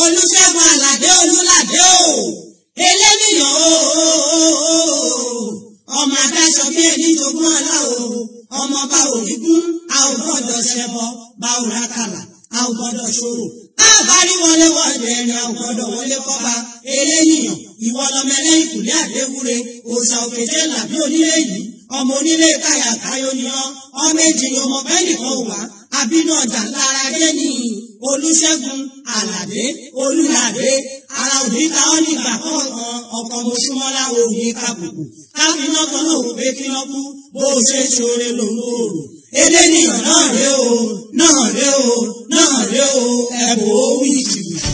olùṣègùn àlàdé olùlàdé o eléníyàn o ọmọ adáṣọ bí ẹni jogún ọlá o ọmọ bá òní kún a ò gbọ́dọ̀ ṣẹbọ bá ò rákàlà a ò gbọ́dọ̀ ṣòro a bá rí wọlé wọlé ẹni a ò gbọ́dọ̀ wọlé kọba eléníyàn ìwọ lọmọ ẹlẹ́yìn kùlé àdéwúre òòṣà òkèjé làbí onílé yìí ọmọ onílé káyà káyọ ni ọ ọmọ èjì ni ọmọ bẹ́ẹ̀ nìkan wà àbínú ọjà lára dé ní olùṣègùn àlàdé olùlàdé ara òní ta ọ nígbà kọ̀ọ̀kan ọkọ̀ mọ̀ṣúmọ́lá òní kàbùkù káfíná kan náà wò pé kí wọ́n kú bó o ṣe ṣoore lòun ò rò eléníyàn náà ré o náà ré o náà ré o ẹ̀bùn ó wí jìbìtì.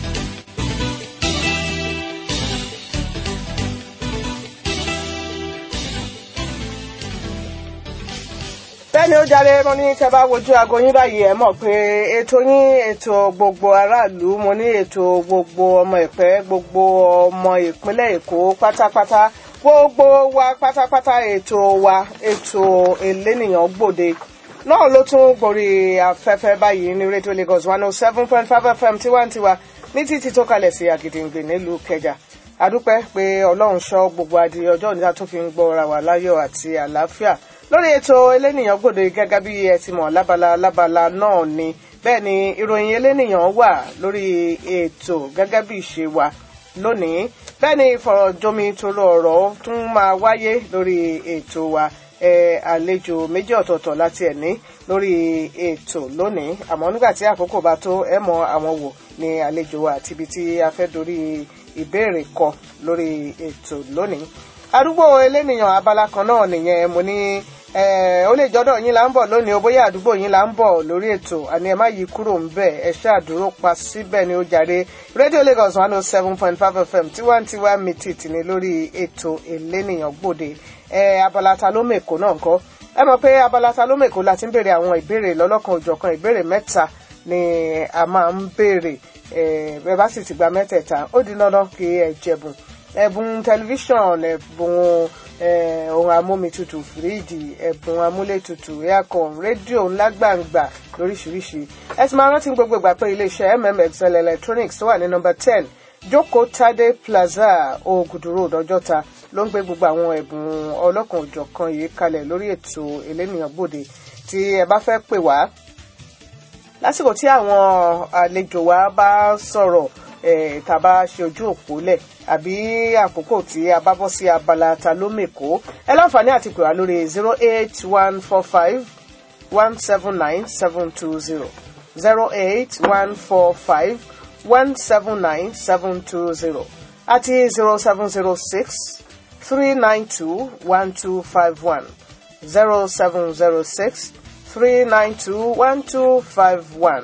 bẹ́ẹ̀ni ó jáde mo ní kẹ́ bá wojú aago yín báyìí ẹ mọ̀ pé ètò yín ètò gbogbo aráàlú mo ní ètò gbogbo ọmọ ìpẹ́ gbogbo ọmọ ìpínlẹ̀ èkó pátápátá gbogbo wa pátápátá ètò wa ètò elénìyàn gbòde náà ló tún gborí afẹ́fẹ́ báyìí ní rédíò lagos one oh seven point five fm tiwantiwa ní títí tó kalẹ̀ sí àgìdìngbè nílùú kẹjà adúpẹ́ pé ọlọ́run ṣọ́ gbogbo adi ọjọ́ òní tó fi ń gbọ́ ra wà láyọ̀ àti àlàáfíà lórí ètò elénìyàn gbòde gẹ́gẹ́ bí ẹ ti mọ̀ lábala lábala náà ni bẹ́ẹ̀ ni ìròyìn elénìyàn wà lórí ètò gẹ́gẹ́ bí ìṣe wa lónìí bẹ́ẹ̀ ni ìfọ̀rọ̀jomi toro ọ̀rọ̀ tún máa wáyé lórí ètò wa ẹ àlejò méjì ọ̀tọ̀ọ̀tọ̀ láti ẹ̀ ní lórí ètò lónìí àmọ́ nígbà tí àkókò bá tó ẹ mọ àwọn wò ní àlejò wa àti ibi tí a fẹ́ dorí ìbéèrè kọ lórí ètò lónìí àdúgbò elénìyàn abala kan náà nìyẹn mo ní ó lè jọ́dọ̀ yín là ń bọ̀ lónìí o bóyá àdúgbò yín là ń bọ̀ lórí ètò àní ẹ má yí kúrò ń bẹ̀ ẹ ṣáàdúró pa síbẹ̀ ni ó jàre rédíò lagos one oh seven point five fm tiwantiwa mitit ni lórí ètò elénìyàn gbòde ẹ abala ta ló mèkó náà kọ́ ẹ mọ̀ pé abala ta ló mèkó la ti ń béèrè àwọn ìbéèrè lọ́lọ́kan òjọ̀kan ìbéèrè mẹ́ta ni a máa ń béèrè ẹ bá sì ti gba mẹ́tẹ̀ẹ̀ta ó di dandan kí ẹ jẹ̀bùn ẹ̀bùn tẹlifíṣàn ẹ̀bùn ohun amómitutù fìríìdì ẹ̀bùn amúlétutù aircon rédíò ńlá gbàǹgbà lóríṣiríṣi ẹ ti máa rántí gbogbo ìgbà pé iléeṣẹ́ mmxl electronics tó wà ní nọmba ten jókòó tade plaza ogudu road ọjọ́ta ló ń gbé gbogbo àwọn ẹ̀bùn ọlọ́kan òjọ̀kan yìí kalẹ̀ lórí ètò elénìyàn gbòde tí ẹ bá fẹ́ pè wá lásìkò tí àwọn àlejò wa bá sọ̀rọ̀ tàbá ṣe ojú òpó lẹ̀ àbí àkókò tí a bá bọ́ sí abala ta ló mèkó ẹ láǹfààní àti pè wá lórí zero eight one four five one seven nine seven two zero zero eight one four five one seven nine seven two zero àti zero seven zero six three nine two one two five one zero seven zero six three nine two one two five one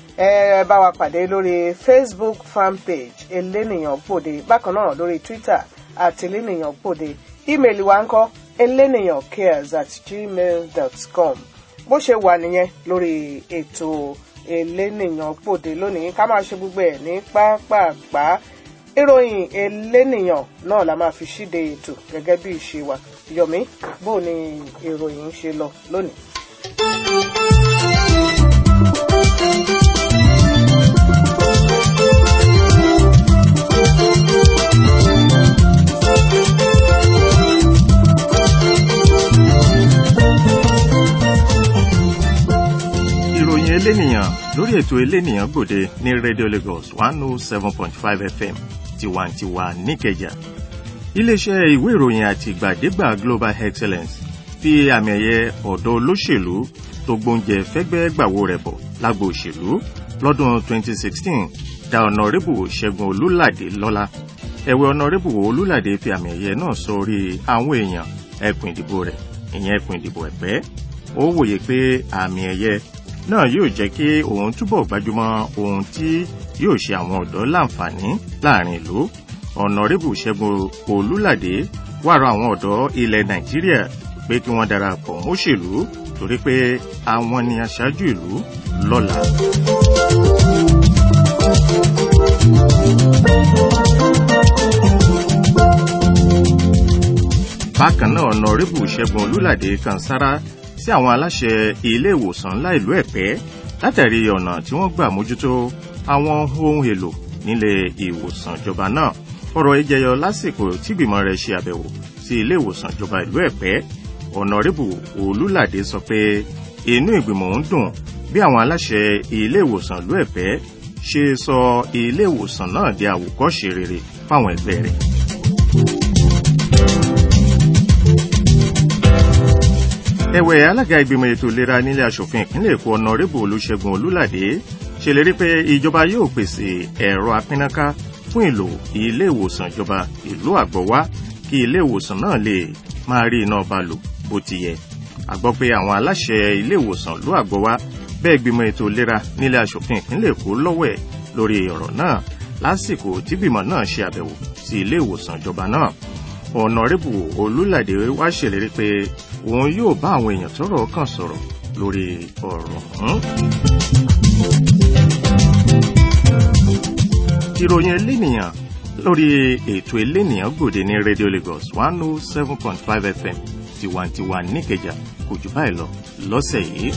ẹ bá wa pàdé lórí facebook fanpage elénìyàn gbòde bákan náà lórí twitter àti elénìyàn gbòde ímeèlì wa ń kọ́ elénìyàn cares at gmail dot com bó ṣe wà nìyẹn lórí ètò elénìyàn gbòde lónìí ká máa ṣe gbogbo ẹ̀ ní pápápá ìròyìn elénìyàn náà la máa fi ṣíde ètò gẹ́gẹ́ bí ìṣe wa yọ̀mí bó ni ìròyìn ṣe lọ lónìí. ìròyìn elénìyàn lórí ètò elénìyàn gbòde ní radio lagos one oh seven point five fm tiwantiwa níkẹjà iléeṣẹ́ ìwé ìròyìn àti ìgbàdégbà global excellence fi àmì ẹ̀yẹ ọ̀dọ́ olóṣèlú tó gbóúnjẹ fẹ́gbẹ́ gbàwó rẹ̀ bọ̀ lágbo òṣèlú lọ́dún 2016 dá ọ̀nàrẹ́bù ṣẹ́gun olúládé lọ́lá ẹ̀wẹ̀ ọ̀nàrẹ́bù olúládé fi àmì ẹ̀yẹ náà sórí àwọn èèyàn ẹkùn ìdìbò rẹ̀ ìyẹn ẹkùn ìdìbò ẹ̀pẹ́ ó wòye pé àmì ẹ̀yẹ náà yóò jẹ́ kí òun túbọ̀ gbájúmọ́ ohun tí yóò ṣe àwọn ọ̀dọ́ láǹfààní láàrin ìlú ọ̀nàrẹ́bù ṣẹ́gun olúládé wà rọ àwọn ọ̀dọ́ ilẹ̀ nàìjíríà pé kí wọ́n darapọ̀ mọ́ṣèlú torí pé àwọn ni aṣáájú ìlú lọ́la. bákan náà ọ̀nàrẹ́bù ṣẹ́gun olúládé kan sára sí àwọn aláṣẹ ilé ìwòsàn ńlá ìlú ẹ̀pẹ́ látàrí ọ̀nà tí wọ́n gbà mójútó àwọn ohun èlò nílé ìwòsàn ìjọba náà ọ̀rọ̀ ìjẹyọ lásìkò tígbìmọ̀ rẹ̀ ṣe àbẹ̀wò sí ilé ìwòsàn ìjọba ìlú ẹ̀pẹ́ ọ̀nàrẹ́bù olúlàdé sọ pé inú ìgbìmọ̀ ń dùn bí àwọn aláṣẹ ilé ìwòsàn ìlú ẹ̀pẹ́ ṣe sọ ilé ìwòsàn náà di àwòkọ́ṣe rere fáwọn ẹgbẹ́ rẹ̀. ẹ̀wẹ̀ alága ìgbìmọ̀ ètò ìlera nílé asòfin ìpínlẹ̀ èkó ọ̀nàrẹ́bù olùṣègùn olúlàdé ṣèlérí pé ìjọba yóò pèsè ẹ̀rọ apínnáká fún ìlò ilé ìwòsàn ìjọba ìlú àgbọ̀wá kí ilé ìwòsàn náà lè máa rí iná ọba lò bó ti yẹ a gbọ́ pé àwọn aláṣẹ ilé ìwòsàn ìlú àgbọ̀wá bẹ́ẹ̀ gbìmọ̀ ètò ìlera nílé asòfin ìpínlẹ̀ èkó lọ́wọ́ ẹ̀ lórí ọ̀rọ̀ náà lásìkò tí gbìmọ̀ náà ṣe àbẹ̀wò sí ilé ìwòsàn ìjọba náà ọ̀nàrẹ́bù olúlàdé wá ṣèlérí pé òun yóò bá àwọn èèyàn tọ́rọ̀ kàn sọ̀rọ̀ lórí ọ̀rọ̀ ọ̀hún. ìròyìn elénìyàn lórí ètò elénìyàn gbòde ní radio lagos one oh seven point five fm tiwantiwa níkẹjà kò jù báyìí lọ lọ́sẹ̀ yìí.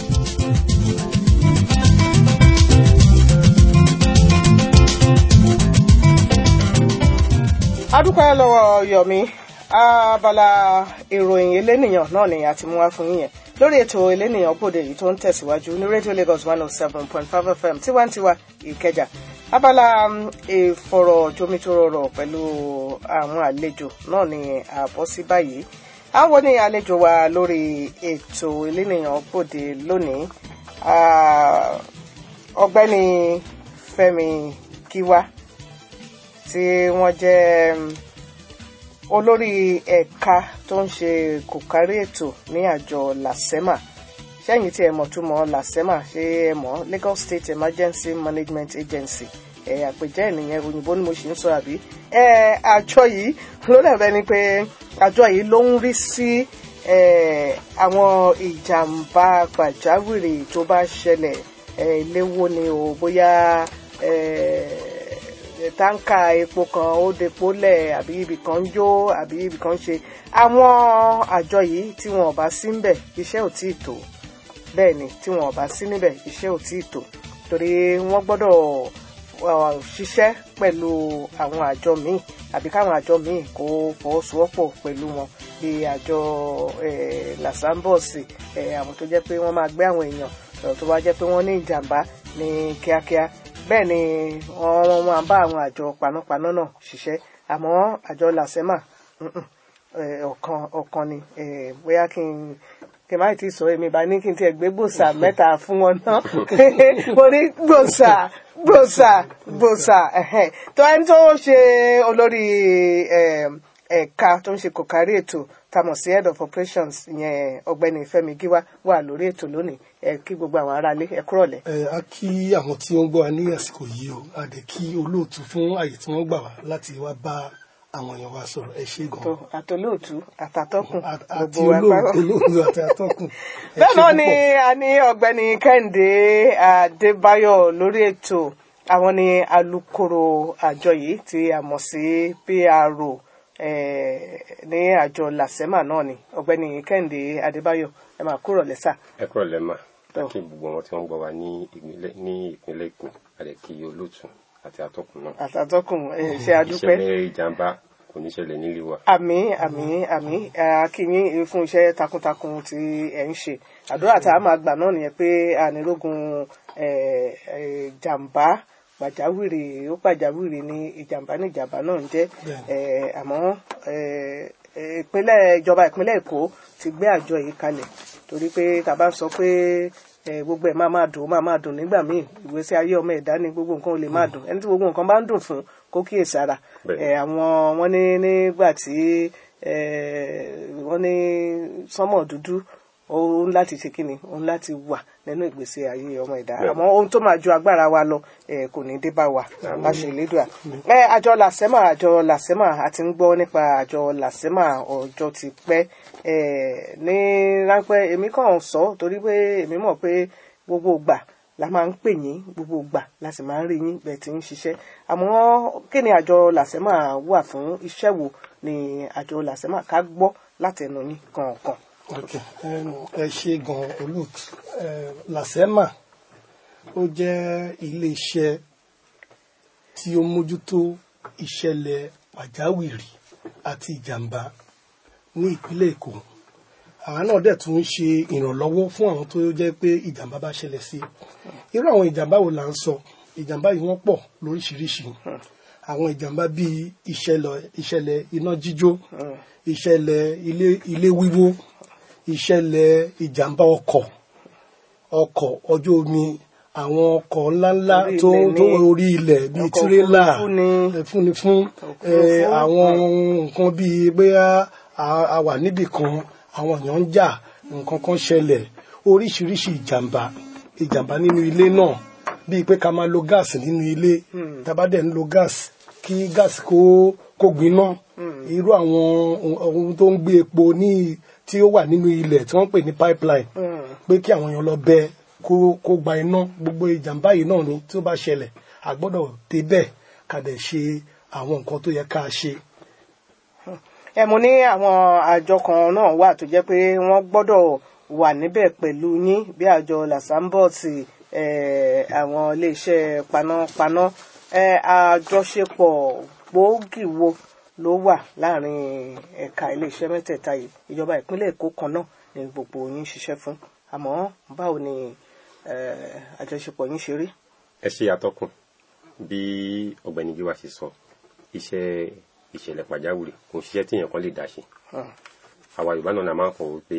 adúpẹ́ lọ́wọ́ yomi abala ìròyìn elénìyàn náà ni a ti mú wá fún yín yẹn lórí ètò elénìyàn bòde yìí tó ń tẹ̀síwájú ní radio lagos one oh seven point five fm tiwantiwa ìkẹjà abala ìfọ̀rọ̀jomitoro pẹ̀lú àwọn àlejò náà ni àbọ̀ sí báyìí àwọn ní àlejò wa lórí ètò elénìyàn bòde lónìí ọ̀gbẹ́ni fẹ́mi kíwá tí wọ́n jẹ́ olórí ẹ̀ka tó ń ṣe kòkárí ètò ní àjọ lasema sẹ́yìn tí ẹ mọ̀ túmọ̀ lasema ṣé ẹ mọ̀ lagos state emergency management agency ẹ àpèjẹ́ ènìyàn òyìnbó ni mo ṣì ń sọ àbí ẹ àjọ yìí ló dàbẹ́ ni pé àjọ yìí ló ń rí sí àwọn ìjàmbá pàjáwìrì tó bá ṣẹlẹ̀ léwo ni o bóyá táǹkà epo kan ó depo lẹ̀ àbí ibì kan ń jó àbí ibì kan ń ṣe àwọn àjọ yìí tí wọn ò bá sí níbẹ̀ iṣẹ́ ò tí ì tó bẹ́ẹ̀ ni tí wọn ò bá sí níbẹ̀ iṣẹ́ ò tí ì tó torí wọ́n gbọ́dọ̀ ṣiṣẹ́ pẹ̀lú àwọn àjọ míì àbí káwọn àjọ míì kó fọwọ́sowọ́pọ̀ pẹ̀lú wọn bí àjọ làsámbọ̀sì àwọn tó jẹ́ pé wọ́n máa gbé àwọn èèyàn tó bá jẹ́ pé wọ́n ní ìjàmbá ní kíákíá bẹ́ẹ̀ ni wọ́n máa bá àwọn àjọ panápaná náà ṣiṣẹ́ àmọ́ àjọ làsẹ́mà ọ̀kan ọ̀kan ni bóyá kí n kí n má ti sọ èmi bá ní kí n tiẹ̀ gbé gbòòsà mẹ́ta fún wọn náà mo ní gbòòsà gbòòsà gbòòsà tó ẹni tó ṣe olórí ẹ̀ka tó ń ṣe kòkárí ètò tamọ̀ sí head of operations yẹn ọ̀gbẹ́ni Fẹ́mi Gíwá wà lórí ètò lónìí ẹ kí gbogbo àwọn aráalé ẹ kúrọ̀lẹ́. ẹ á kí àwọn tí wọ́n gbọ́ wa ní àsìkò yìí o a dẹ̀ kí olóòtú fún àyè tí wọ́n gbà wá láti wá bá àwọn èèyàn wa sọ̀rọ̀ ẹ ṣé gan. àtolóòtú àtàtọkùn àti olóòtú àti àtọkùn. bẹ́ẹ̀ náà ni a ní ọ̀gbẹ́ni Kẹ́hìndé Adébáyọ̀ lórí ètò àwọn ni alukoro àjọ yìí tí a mọ̀ sí PRO ní àjọ làsẹ́mà náà ni ọ̀gbẹ́ni Kẹ́hìndé Adébáyọ̀ ẹ máa kúrò lẹ́sà. ẹ kúrò lẹ́mà kí gbogbo wọn tí wọ́n gbọ́ wa ní ìpínlẹ̀ Èkó àdẹ kí olóòtú àti atọ́kùn náà. àtàtọ́kùn ṣe àdúpẹ́. ìṣẹ̀lẹ̀ ìjàmbá kò ní ṣẹlẹ̀ nílé wa. àmín àmín àmín akínyìn fún iṣẹ́ takuntakun tí ẹ̀ ń ṣe àdúrà tá a máa gbà náà nìyẹn pé ànírógun jàmbá pàjáwìrì ó pàjáwìrì ní ìjàmbá ní ìjàmbá náà ń jẹ́ àmọ́ ìpínlẹ̀ ìjọba ìpínlẹ̀ Èkó ti gbé àjọ yìí kalẹ̀ torí pé tá a bá sọ pé gbogbo ẹ̀ máa máa dùn ó máa máa dùn nígbà míì ìgbésí ayé ọmọ ẹ̀dá ni gbogbo nǹkan ò lè máa dùn ẹni tí gbogbo nǹkan bá ń dùn fún kó kíyèsára àwọn wọn ní nígbà tí wọ́n ní sánmọ̀ dúdú òun láti ṣe kíni òun láti wà nínú ìgbésí ayé ọmọ ẹ̀dá àmọ́ ohun tó máa ju agbára wa lọ kò ní dé bá wa láṣẹ ìlédùá. àjọ làsẹ́mà àjọ làsẹ́mà a ti ń gbọ́ nípa àjọ làsẹ́mà ọjọ́ ti pẹ́ ní ráńpẹ́ èmi kàn sọ torí pé èmi mọ̀ pé gbogbo ìgbà la máa ń pè yín gbogbo ìgbà la sì máa ń rí yín bẹ́ẹ̀ tí ń ṣiṣẹ́ àmọ́ kí ni àjọ làsẹ́mà wà fún iṣẹ́ wo ni àjọ làsẹ́mà ká gbọ́ látẹnu yín kọ̀ọ̀kan ok ẹ ṣe gan olóòtú lasema ó jẹ́ iléeṣẹ́ tí ó mójútó ìṣẹ̀lẹ̀ pàjáwìrì àti ìjàmbá ní ìpínlẹ̀ Èkó àwa náà dẹ̀ tún ń ṣe ìrànlọ́wọ́ fún àwọn tó jẹ́ pé ìjàmbá bá ṣẹlẹ̀ sí irú àwọn ìjàmbá wo là ń sọ ìjàmbá yìí wọ́n pọ̀ lóríṣiríṣi àwọn ìjàmbá bíi ìṣẹ̀lẹ̀ ìṣẹ̀lẹ̀ iná jíjó ìṣẹ̀lẹ̀ ilé ilé wíwó ìṣẹ̀lẹ̀ ìjàmbá ọkọ̀ ọkọ̀ ọjọ́ omi àwọn ọkọ̀ ńláńlá Orí tó ilẹ̀ tó ní- orí ilẹ̀ bíi ọkọ̀ tírélà òfurufú ni. ẹ, fúnni fún ẹ, Òfurufú. àwọn nǹkan bíi bóyá a a wà níbì kan àwọn èèyàn ń jà nǹkan kan ṣẹlẹ̀ oríṣiríṣi ìjàmbá ìjàmbá nínú ilé náà bíi pé ká máa lo gáàsì nínú ilé tábà dẹ̀ ń lo gáàsì kí gáàsì kó kó gbiná irú àwọn ohun tó ń gbé epo ní tí ó wà nínú ilẹ̀ tí wọ́n ń pè ní pipeline pé kí àwọn èèyàn lọ bẹ kó kó gba iná gbogbo ìjàmbá yìí náà ni tí ó bá ṣẹlẹ̀ a gbọ́dọ̀ débẹ̀ ká dẹ̀ ṣe àwọn nǹkan tó yẹ ká ṣe. ẹ mo ní àwọn àjọ kan náà wà tó jẹ́ pé wọ́n gbọ́dọ̀ wà níbẹ̀ pẹ̀lú yín bí àjọ làsámbọ̀tì eh, àwọn iléeṣẹ́ panápaná eh, àjọṣepọ̀ gbòógì wo ló wà láàrin ẹ̀ka iléeṣẹ́ mẹ́tẹ̀ẹ̀ta yìí ìjọba ìpínlẹ̀ Èkó kan náà ni gbogbo yín ṣiṣẹ́ fún àmọ́ báwo ni eh, àjọṣepọ̀ yín ṣe rí. ẹ ṣe àtọkùn bí ọ̀gbẹ́ni gíwá ṣe sọ iṣẹ́ ìṣẹ̀lẹ̀ pàjáwìrì kò ń ṣiṣẹ́ tí èèyàn kan lè dá ṣe àwa yorùbá náà la máa ń kọ wípé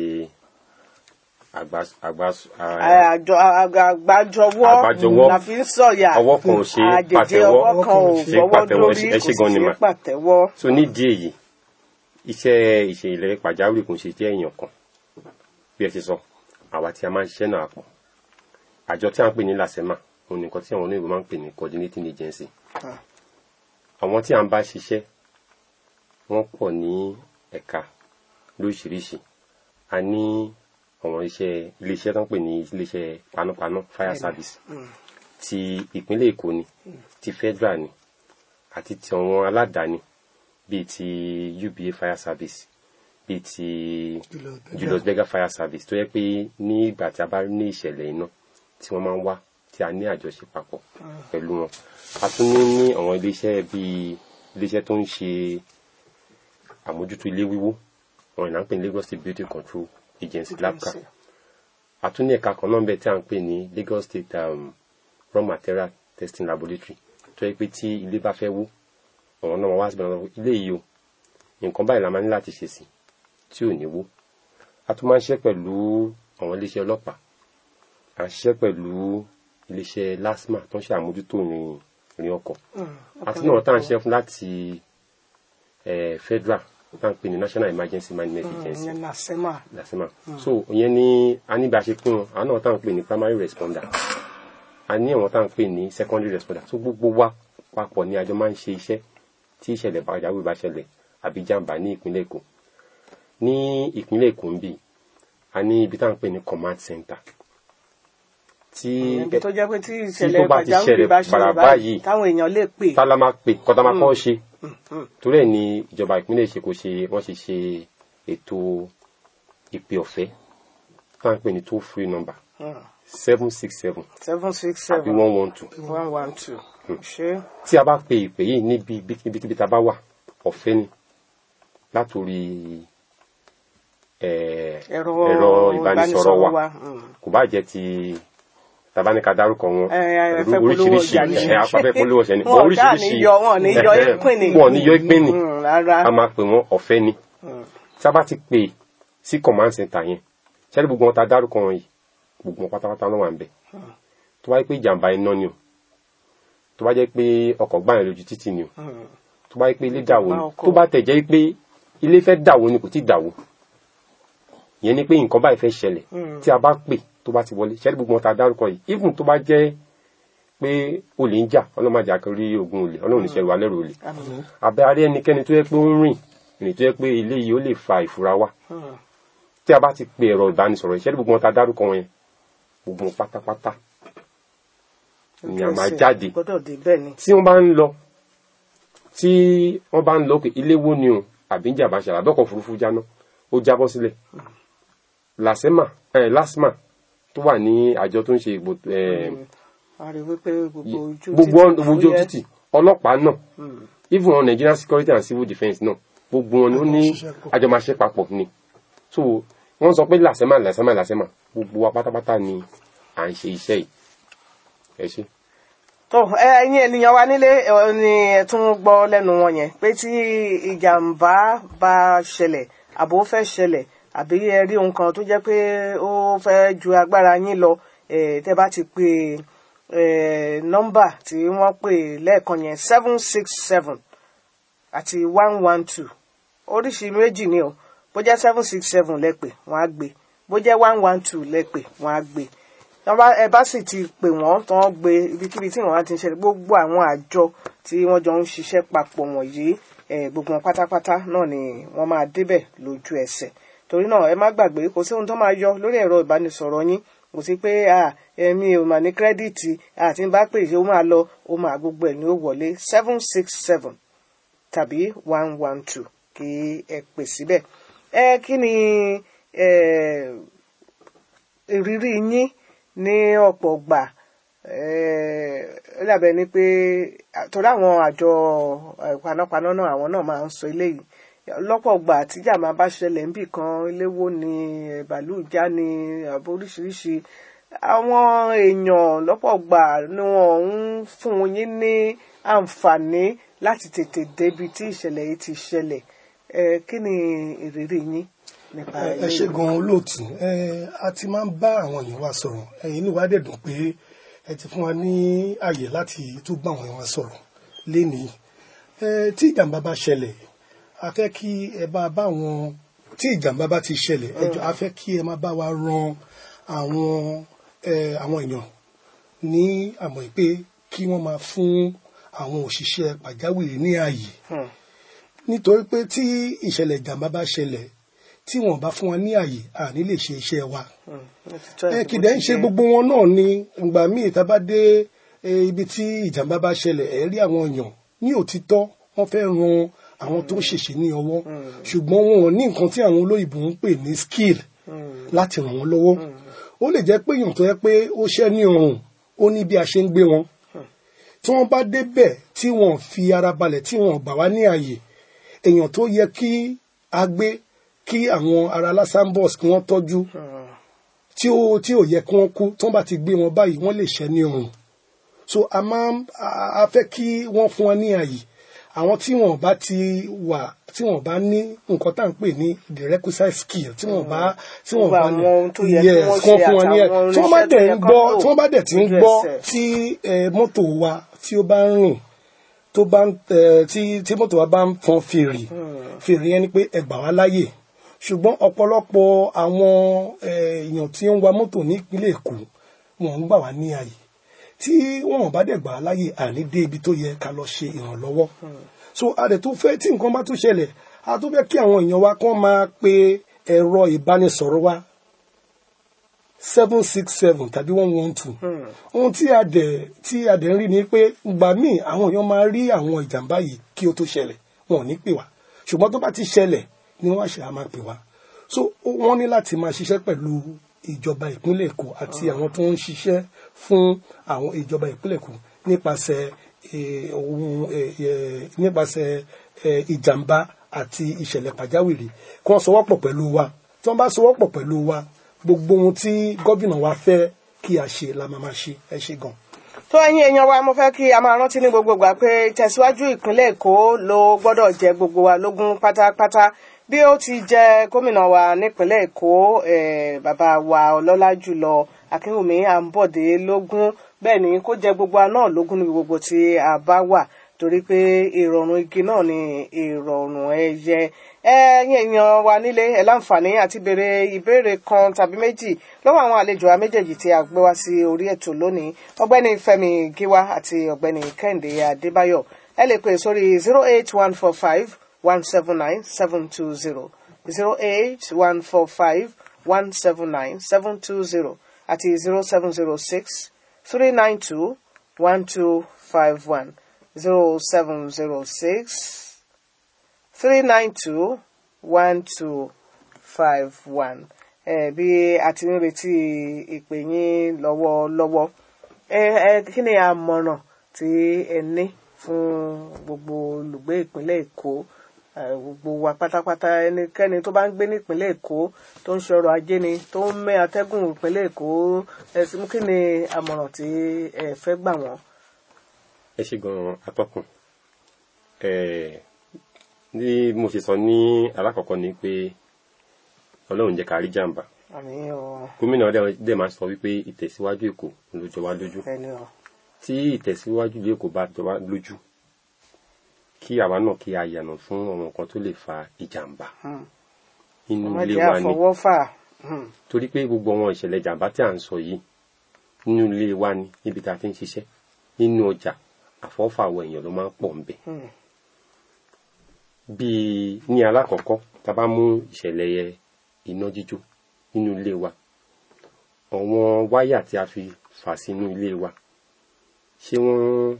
àgbà àgbà à- àjọ àgbájọwọ́ Àgbájọwọ́. la fi ń sọ̀yà ọwọ́ kan ò ṣe àjèjì pàtẹ́wọ́ ọwọ́ kan ò ṣe gbọ́wọ́ pàtẹ́wọ́ lórí ẹ kò ṣe sì gan ni ṣe mà pàtẹ́wọ́. so nídìí èyí iṣẹ́ ìṣẹ̀lẹ̀ pàjáwìrì kò ń ṣe jẹ́ èèyàn kan bí ẹ ṣe sọ àwa tí a máa ń ṣiṣẹ́ náà pọ̀ àjọ tí a ń pè ní làsẹ́mà òun nìkan tí àwọn olóyìnbó máa ń pè ní coordinating agency Ah. àwọn tí a ń bá ṣiṣẹ́ wọ́n pọ̀ ní ẹ̀ka lóríṣiríṣi a ní àwọn iṣẹ́ iléeṣẹ́ tó ń pè ní iléeṣẹ́ panápaná fire service ti ìpínlẹ̀ Èkó ni ti federal ni àti ti àwọn aládàáni bíi ti UBA fire service bíi ti Julius Berger fire service tó yẹ pé ní ìgbà tí a bá ní ìṣẹ̀lẹ̀ iná tí wọ́n máa ń wá tí a ní àjọṣe papọ̀ pẹ̀lú wọn a tún ní ní àwọn iléeṣẹ́ bíi iléeṣẹ́ tó ń ṣe àmójútó ilé wíwó wọn ìlànà pè ní Lagos State Building Control Agency LABCA a tún ní ẹ̀ka kan náà bẹ́ẹ̀ tí a ń pè ní Lagos State um, raw material testing laboratory tó yẹ pé tí ilé bá fẹ́ wó àwọn náà wọ́n wá síbẹ̀ náà ilé yìí o nǹkan báyìí la máa ní láti ṣe sí tí ò ní wó a tún máa ń ṣiṣẹ́ pẹ̀lú àwọn iléeṣẹ́ ọlọ́pàá à ń ṣiṣẹ́ pẹ̀lú iléeṣẹ́ LASTMA tó ń ṣe àmójútó ìrìn ìrìn ọkọ̀ àti náà tá à ń ṣiṣẹ́ fún láti eh, federal tá à ń pè ní National Emergency Management Agency ìyẹn làsẹ́mà lasema so ìyẹn ni a ní bí a ṣe pín wọn àwọn náà tá à ń pè ní primary responder a ní àwọn tá à ń pè ní secondary responder so gbogbo wa papọ̀ ni àjọ máa ń ṣe iṣẹ́ tí ìṣẹ̀lẹ̀ pàjáwìrì bá ṣẹlẹ̀ àbí jàǹbá ní ìpínlẹ̀ Èkó ní ìpínlẹ̀ Èkó ń bì a ní ibi tá à ń pè ní command center tí ibi tó jẹ́ pé tí tó ìṣẹ̀lẹ̀ bá ti pàjáwìrì ṣẹlẹ̀ bá ṣẹlẹ̀ bàrà báyìí báyìí, táwọn èèyàn lè pè tálá máa pè kọ́tà máa kọ́ ṣe torí ẹ̀ ni ìjọba ìpínlẹ̀ Èkó ṣe wọ́n ṣe ṣe ètò ìpè ọ̀fẹ́ tá à ń pè ní toll free number seven six seven seven six àbí seven one one two one one two ṣé tí a bá pe ìpè yìí níbi ibikíbi tá a bá wà ọ̀fẹ́ ni látòrí eh, ẹ̀rọ ẹ̀rọ ìbánisọ̀rọ̀ wa mm. kò bá jẹ́ ti tabaníka dárúkọ wọn Ẹ, ẹ, pẹ̀lú fẹ́ polówó oríṣiríṣi ọjà ni. ẹ̀ apáfẹ́ polówó ọjà ni Wọn ò dáa oríṣiríṣi ní yọ- wọn ò ní yọ ẹ̀hẹ́, ìpín ni. wọn ò ní yọ ìpín ni Mm, rárá a máa pè wọ́n ọ̀fẹ́ ni tí a bá ti pè sí command center yẹn ṣẹ́ni gbogbo wọn ta dárúkọ wọn yìí gbogbo wọn pátápátá ló wà ń bẹ̀ tó bá jẹ́ pé ìjàmbá iná ni o tó bá jẹ́ pé ọkọ̀ gbá yẹn lójú títì ni o tó bá jẹ́ pé ilé dàwó ni Ìjàmbá ọkọ̀. tó bá tẹ̀ jẹ́ pé ilé fẹ́ dàwó ni kò tí ì dàwó ìyẹn ni pé nǹkan báyìí fẹ́ ṣẹlẹ̀ tí a bá pè tó bá ti wọlé ṣẹ́ni gbogbo wọn ta dárúkọ yìí even tó bá jẹ́ pé olè ń jà ọlọ́mọdé àkórí ogun olè ọlọ́run níṣẹ́ ìwà lẹ́rù olè àbẹ́ arí ẹnikẹ́ni tó yẹ pé ó ń rìn ìrìn tó yẹ pé ilé yìí ó lè fa ìfura wá tí a bá ti pe ẹ̀rọ ìbánisọ̀rọ̀ ìṣẹ́ni gbogbo wọn ta dárúkọ wọn yẹn gbogbo wọn pátápátá ni a máa jáde gbọ́dọ̀ dé bẹ́ẹ̀ ni tí wọ́n bá ń lọ tí wọ́n bá ń lọ pé ilé wo ni o àbí ń jàmbá ṣàlà dọ́kọ̀ òfurufú jáná ó jábọ́ sílẹ̀ làsẹ́mà ẹ̀ lásmà tó wà ní àjọ tó ń ṣe ìgbò ẹ̀ a rí wípé gbogbo ojú gbogbo títì ojú fúyẹ́. títì ọlọ́pàá náà even on Nigerian security and civil defence náà gbogbo wọn ni ó ní Àjọmáṣiṣẹ́ pọ̀. àjọmáṣe papọ̀ ni so wọ́n sọ pé làṣẹ́mà làṣẹ́mà làṣẹ́mà gbogbo wa pátápátá ni à ń ṣe iṣẹ́ yìí ẹ ṣe. tó ẹ ẹ̀yin ènìyàn wa nílé ẹ ni ẹ tún gbọ́ lẹ́nu wọn yẹn pé tí ìjàmbá bá ṣẹlẹ̀ àbò fẹ́ ṣẹlẹ̀ àbí ẹ rí ohun kan tó jẹ́ pé ó fẹ́ ju agbára yín lọ ẹ tẹ́ bá ti pè ẹ nọ́mbà tí wọ́n pè lẹ́ẹ̀kan yẹn seven six seven àti one one two oríṣi méjì ni o bó jẹ́ seven six seven lẹ́pẹ̀ wọ́n á gbé bó jẹ́ one one two lẹ́pẹ̀ wọ́n á gbé tọ́ bá ẹ bá sì ti pè wọ́n tán gbé ibikíbi tí wọ́n á ti ń ṣẹlẹ̀ gbogbo àwọn àjọ tí wọ́n jọ ń ṣiṣẹ́ papọ̀ wọ̀nyí ẹ gbogbo wọn pátápátá náà ni wọ́n máa débẹ̀ lójú ẹsẹ̀ torí náà ẹ má gbàgbé kò sí ohun tó máa yọ lórí ẹ̀rọ ìbánisọ̀rọ̀ yín kò sí pé à èmi ò mà ní kírẹ́dìtì àti ń bá pè ṣé ó máa lọ ó máa gbogbo ẹ̀ ní ó wọlé seven six seven tàbí one one two kí ẹ pè síbẹ̀ ẹ kí ni ẹ ìrírí yín ní ọ̀pọ̀ gbà ó dàbẹ̀ ni pé torí àwọn àjọ eh, panápaná náà àwọn náà máa ń sọ eléyìí lọ́pọ̀ gbà tíjà máa bá ṣẹlẹ̀ níbì kan eléwó ni eh, bàálù já ni àbò oríṣiríṣi àwọn èèyàn lọ́pọ̀ gbà ni wọ́n ń fún yín ní àǹfààní láti tètè débi tí ìṣẹ̀lẹ̀ yìí ti ṣẹlẹ̀ Eh, kí ni ìrírí yín nípa ẹ ẹ eléyìí? ṣe gan olóòtú ẹ a ti máa ń bá àwọn èèyàn wa sọ̀rọ̀ ẹ̀yin inú wa dẹ̀ dùn pé ẹ ti fún wa ní àyè láti tún bá àwọn èèyàn wa sọ̀rọ̀ lénìí ẹ tí ìjàmbá bá ṣẹlẹ̀ a fẹ́ kí ẹ bá bá wọn tí ìjàmbá bá ti ṣẹlẹ̀ ẹ jọ̀ọ́ a fẹ́ kí ẹ máa bá wa ran àwọn ẹ àwọn èèyàn ní àmọ́ pé kí wọ́n máa fún àwọn òṣìṣẹ́ pàjáwìrì ní ààyè Hmm. nítorí pé tí ìṣẹ̀lẹ̀ ìjàmbá bá ṣẹlẹ̀ tí wọ́n bá fún wa ní àyè àní lè ṣe iṣẹ́ wa Hmm. Ó ti tó ẹ ẹ̀, kìdẹ̀ ó ń ti ṣe jẹ́. gbogbo wọn náà ni ìgbà míì tá a bá dé eh, ibi tí ìjàmbá bá ṣẹlẹ̀ ẹ rí àwọn èèyàn ní òtítọ́ wọ́n fẹ́ ran àwọn tó ń ṣèṣe ní ọwọ́ ṣùgbọ́n wọn ò ní nǹkan tí àwọn olóyìnbó ń pè ní skill láti ràn wọ́n lọ́wọ́ ó lè jẹ́ pé èèyàn tó yẹ pé ó ṣẹ́ ní ọrùn ó ní bí a ṣe ń gbé wọn tí wọ́n bá débẹ̀ tí wọ́n fi ara balẹ̀ tí wọ́n gbà wá ní àyè èèyàn tó yẹ kí a gbé kí àwọn ará lásánbọ̀s kí wọ́n tọ́jú Hmm. tí ó tí ò yẹ kí wọ́n kú tí wọ́n bá ti gbé wọn báyìí wọ́n lè ṣẹ́ ní ọrùn so a máa ń- a- a fẹ́ kí wọ́n fún wọn ní àyè àwọn tí wọ́n bá ti wà tí wọ́n bá ní nǹkan tá à ń pè ní the requisite skill tí wọ́n bá tí wọ́n Gbogbo bá àwọn ohun tó yẹ kí Yes, wọ́n kí wọ́n ṣe fún wọn ní ẹ̀ àtàwọn tí wọ́n bá irinṣẹ́ tó dẹ̀ yẹ ń kán gbọ́ lò tí wọ́n bá dẹ̀ ti ń lójú gbọ́ ẹsẹ̀. tí eh, mọ́tò wa tí ó bá ń rìn tó bá ń eh, tí tí mọ́tò wa bá ń fọn fèrè fèrè yẹn ni pé ẹ gbà wá láyè ṣùgbọ́n ọ̀pọ̀lọpọ̀ àwọn eh, èèyàn tí ń wa mọ́tò ní ìpínlẹ̀ Èkó wọn ń gbà wá ní àyè tí wọn bá dẹ̀ gbà wá láyè àní dé ibi tó yẹ ká lọ ṣe ìrànlọ́wọ́ so a dẹ̀ tó fẹ́ tí nǹkan bá tún ṣẹlẹ̀ a tó fẹ́ kí àwọn èèyàn wa kán máa pe ẹ̀rọ ìbánisọ̀rọ̀ wa seven six seven tàbí one one two ohun tí a dẹ̀ tí a dẹ̀ ń rí ni pé ìgbà míì àwọn èèyàn máa rí àwọn ìjàmbá yìí kí ó tó ṣẹlẹ̀ wọn ò ní pè wá ṣùgbọ́n tó bá ti ṣẹlẹ̀ ni wọ́n á ṣe á máa pè wá so ó- wọ́n ní láti máa ṣiṣẹ́ pẹ̀lú ìjọba ìpínlẹ̀ Èkó àti àwọn tó ń ṣiṣẹ́ fún àwọn ìjọba ìpínlẹ̀ Èkó nípasẹ̀ eh, ohun eh, eh, nípasẹ̀ eh, ìjàmbá àti ìṣẹ̀lẹ̀ pàjáwìrì kí wọ́n sọwọ́pọ̀ pẹ̀lú wa tí wọ́n bá sọwọ́pọ̀ pẹ̀lú wa gbogbo ohun tí gómìnà wa fẹ́ kí a ṣe la máa máa ṣe ẹ ṣe gan. tó ẹ̀yin èèyàn wa mo fẹ́ kí a máa rántí ní gbogbo ìgbà pé tẹ̀síwájú ìpínlẹ̀ èkó ló gbọ́dọ̀ jẹ gbogbo wa lógún pátápátá bí ó ti jẹ gómìnà wa nípínlẹ̀ èkó eh, bàbá wa ọlọ́lá jùlọ akínwùmí àǹbọ̀dé lógún bẹ́ẹ̀ ni kó jẹ gbogbo wa náà lógún níbi gbogbo tí a bá wà torí pé ìrọ̀rùn igi náà ni ìrọ̀rùn ẹyẹ ẹ̀yin èèyàn wa nílé ẹ láǹfààní àti béèrè ìbéèrè kan tàbí méjì lọ́wọ́ àwọn àlejò wa méjèèjì tí a gbé wá sí orí ètò lónìí ọ̀gbẹ́ni Fẹ́mi Gíwá àti ọ̀gbẹ́ni Kẹ́hìndé Adébáyọ̀ ẹ lè pè sórí zero eight one four five one seven nine seven two zero zero eight one four five one seven nine seven two zero àti zero seven zero six three nine two one two five one zero seven zero six three nine two one two five one ẹ bí a ti ń retí ìpè yín lọ́wọ́lọ́wọ́ ẹ ẹ kí ni àmọ̀ràn tí ẹ ní fún gbogbo olùgbé ìpínlẹ̀ èkó eh, gbogbo wa pátápátá ẹnikẹ́ni tó bá ń gbé ní ìpínlẹ̀ èkó tó ń ṣọrọ̀ ajé ni tó ń mẹ́ atẹ́gùn ìpínlẹ̀ èkó ẹ̀sìn kí ni àmọ̀ràn tí ẹ fẹ́ gbà wọ́n. ẹ ṣe gan atọ́kùn ẹ ní mo ṣe sọ ní alákọ̀ọ́kọ́ ni pé ọlọ́run jẹ́ ká rí jàǹbá àmì ọ gómìnà dẹ̀- dẹ̀ máa sọ wípé ìtẹ̀síwájú èkó ló jọ wá lójú ẹni ọ tí ìtẹ̀síwájú ìlú èkó bá jọ wá lójú kí àwa náà kí a yànà fún àwọn nǹkan tó lè fa ìjàǹbá Hmm. inú wọ́n ilé jẹ́ wa ni àfọwọ́fà Hmm. torí pé gbogbo àwọn ìṣẹ̀lẹ̀ jàǹbá tí à ń sọ yìí nínú ilé wa ni níbi tá a ti ń ṣiṣẹ́ nínú ọjà àfọ́fà àwọn èèyàn ló máa ń pọ̀ ń bẹ̀. Hmm. bíi ní alákọ̀ọ́kọ́ tá a bá mú ìṣẹ̀lẹ̀ yẹ iná jíjó nínú ilé wa àwọn wáyà tí a fi fà sínú ilé wa ṣé wọ́n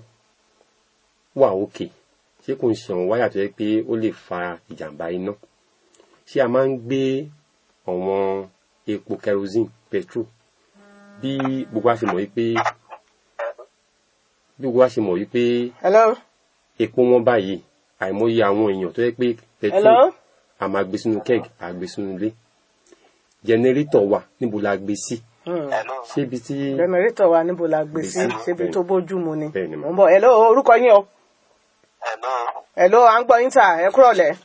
wà òkè ṣé kò ń ṣe àwọn wáyà tó yẹ pé ó lè fa ìjàmbá iná ṣé a máa ń gbé àwọn epo kerosene petrol bí gbogbo wa ṣe mọ̀ wípé bí gbogbo wa ṣe mọ̀ wípé hello epo wọn báyìí àìmọye àwọn èèyàn tó yẹ pé petrol hello a máa gbé sínú keg a gbé sínú ilé jẹnẹrétọ̀ wa níbo la gbé sí Hmm. ṣé ibi tí jẹnẹrétọ̀ wa níbo la gbé sí Bẹ́ẹ̀ni, síbi bẹ́ẹ̀ni. tó bójú mu ni Bẹ́ẹ̀ni, mo ń bọ̀ hello orúkọ yín o Hello. hello à ń gbọ́ yín tà ẹ kúrọ̀lẹ́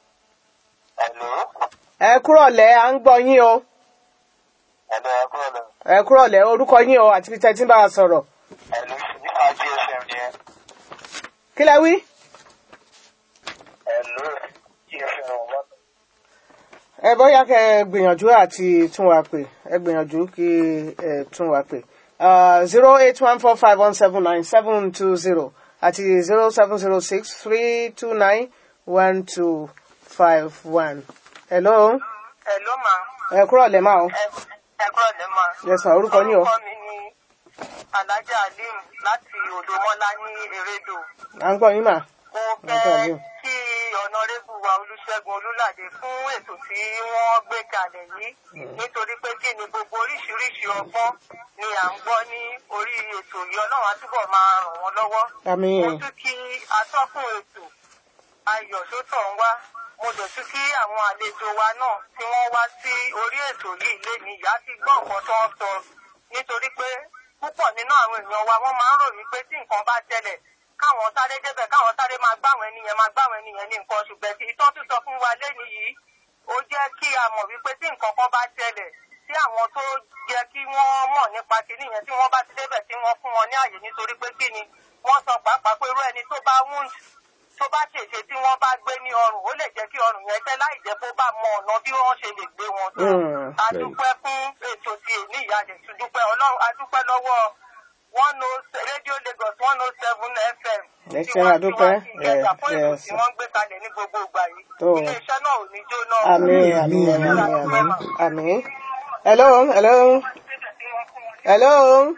Hello. ẹ kúrọ̀lẹ́ à ń gbọ́ yín o Hello, ẹ kúrò lọ. ẹ kúrọ̀lẹ́ orúkọ yín o àti bí tẹ́tí bá a sọ̀rọ̀ Hello, nípa GSM ni ẹ. kí lẹ wí. Hello, GSM wọ́n. ẹ bóyá kẹ ẹ gbìyànjú àti tún wa pè ẹ gbìyànjú kí ẹ tún wa pè zero eight one four five one seven nine seven two zero àti zero seven zero six three two nine one two five one. hello Hello ma. ẹ kúrọ̀lẹ́ máa o Ẹ ẹ kúrò lẹ́ ma. Yes, ma. Orúkọ yín o? Orúkọ mi ni Alájà Alim láti Odòmọ́lá ní Erédò. à ń gbọ́ yín mà. Mo Alájà fẹ́ Alim. kí ọ̀nàrẹ́bù wa Olúṣẹ́gun Olúlàdé fún ètò tí wọ́n gbé kalẹ̀ yìí. Nítorí pé kí ni gbogbo oríṣiríṣi ọgbọ́n ni à ń gbọ́ ní orí ètò yìí. Ọlọ́run á túbọ̀ máa ràn wọ́n lọ́wọ́. àmín Mo tún kí atọ́kùn ètò ayọ̀ tó tọ̀ ń wá. Mo dẹ̀ tún kí àwọn àlejò wa náà tí wọ́n wá sí orí ètò yìí léni ìyá ti gbọ́ nǹkan tó ń sọ. Nítorí pé púpọ̀ nínú àwọn èèyàn wa wọ́n máa ń ròyìn pé tí nǹkan bá tẹ̀lẹ̀ káwọn sáré débẹ̀ káwọn sáré máa gbáwọn ẹni yẹn máa gbáwọn ẹni yẹn ní nǹkan ṣùgbọ́n tí ìtọ́ tún sọ fún wa léni yìí ó jẹ́ kí a mọ̀ wípé tí nǹkan kan bá tẹ̀lẹ̀ tí àwọn tó yẹ kí wọ́n mọ̀ nípa kínní yẹn tí wọ́n bá ti débẹ̀ tí wọ́n fún wọn ní àyè nítorí pé kí ni wọ́n sọ pàápàá pé irú ẹni tó bá wound tó bá ṣèṣe tí wọ́n bá gbé ní ọrùn ó lè jẹ́ kí ọrùn yẹn tẹ́ láì jẹ́ kó bá mọ ọ̀nà bí wọ́n ṣe lè gbé wọn tó. Mm. a dúpẹ́ fún ètò ti èní ìyáde tún dúpẹ́ ọlọ́run a dúpẹ́ lọ́wọ́ one oh radio lagos one oh seven fm. Ẹ tí ṣé, wọ́n a dúpẹ́. tí wọ́n ti gbẹ̀gbà fún ètò Yes, tí yes. wọ́n gbé kalẹ̀ ní gbogbo ìgbà yìí. Tó. iléeṣẹ́ náà ò ní jóná. àmín àmín àmín àmín àmín. hello hello hello.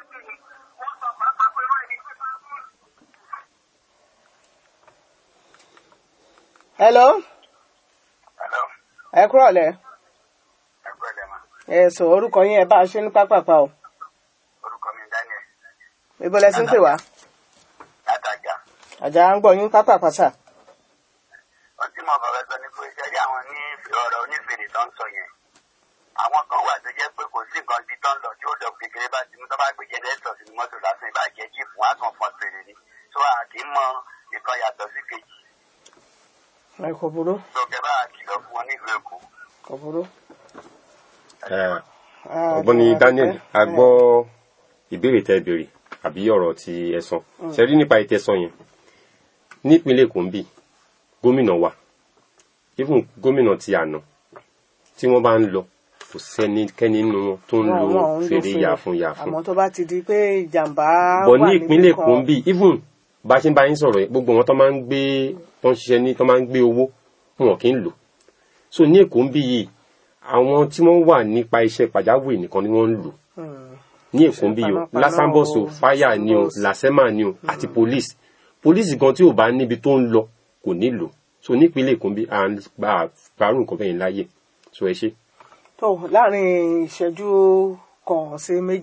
hello Hello, ẹ kúrọ̀lẹ́ ẹ kúrò lẹ́ ma. ẹ sọ orúkọ yín ẹ bá a ṣe ní pápápá o Orúkọ mi Daniel. ibo lẹ ti ń pè wá Látàjà. àjà ń gbọ́ yín pápápá sà. Ohun tí mo bàbá sọ ni pé ṣe rí àwọn ní ọ̀rọ̀ onífèrè tó ń sọ yẹn. Àwọn kan wà tó jẹ́ pé kò sí nǹkan bí tó ń lọ tí ó lọ kékeré bá ti mú tó bá gbé jẹ́nẹ́tọ̀ sínú mọ́tò lásán ìbàjẹ́ jíìpù wọn á kàn fọ́n fèrè ni. Tó a kì í mọ ìkan yàtọ̀ sí kejì. ẹ kò burú Tó kẹ bá kìlọ̀ fún wọn nílùú Èkó. kò burú. eh, Ah, ọ̀gbọ́ni a dúpẹ́. Daniel a gbọ́ ìbéèrè tẹ́ béèrè àbí ọ̀rọ̀ tí ẹ sọ ṣe rí nípa ìtẹ́sọ yẹn nípínlẹ̀ Èkó ń bì gómìnà wa even gómìnà ti àná tí wọ́n bá ń lọ kò sẹ́nikẹ́ni nínú wọn tó ń lo Wọn- wọn ń lo fèrè fèrè. yàfun yàfun àmọ́ tó bá ti di pé ìjàmbá bọ̀ wà ní níbì ìpínlẹ̀ kan, Èkó ń bì even bá a ṣe ń bá yín sọ̀rọ̀ yìí, gbogbo wọn tó máa ń gbé tó ń ṣiṣẹ́ ní tó máa ń gbé owó wọn kì í lò so ní Èkó ń bì yìí àwọn tí wọ́n wà nípa iṣẹ́ pàjáwìrì nìkan ni wọ́n ń lò hmm, ní Èkó ń bì yìí o panápaná lásánbọ̀sọ o, fáyà ni o Lásánbọ̀sì. làsẹ́mà ni o àti police police gan tí ò bá níbi tó ń lọ kò ní lò so nípínlẹ̀ Èkó ń bì à ń gba àgbárù nǹkan bẹ́ẹ̀ láyè so ẹ ṣe. tó láàrin ìṣẹ́jú kan sí méjì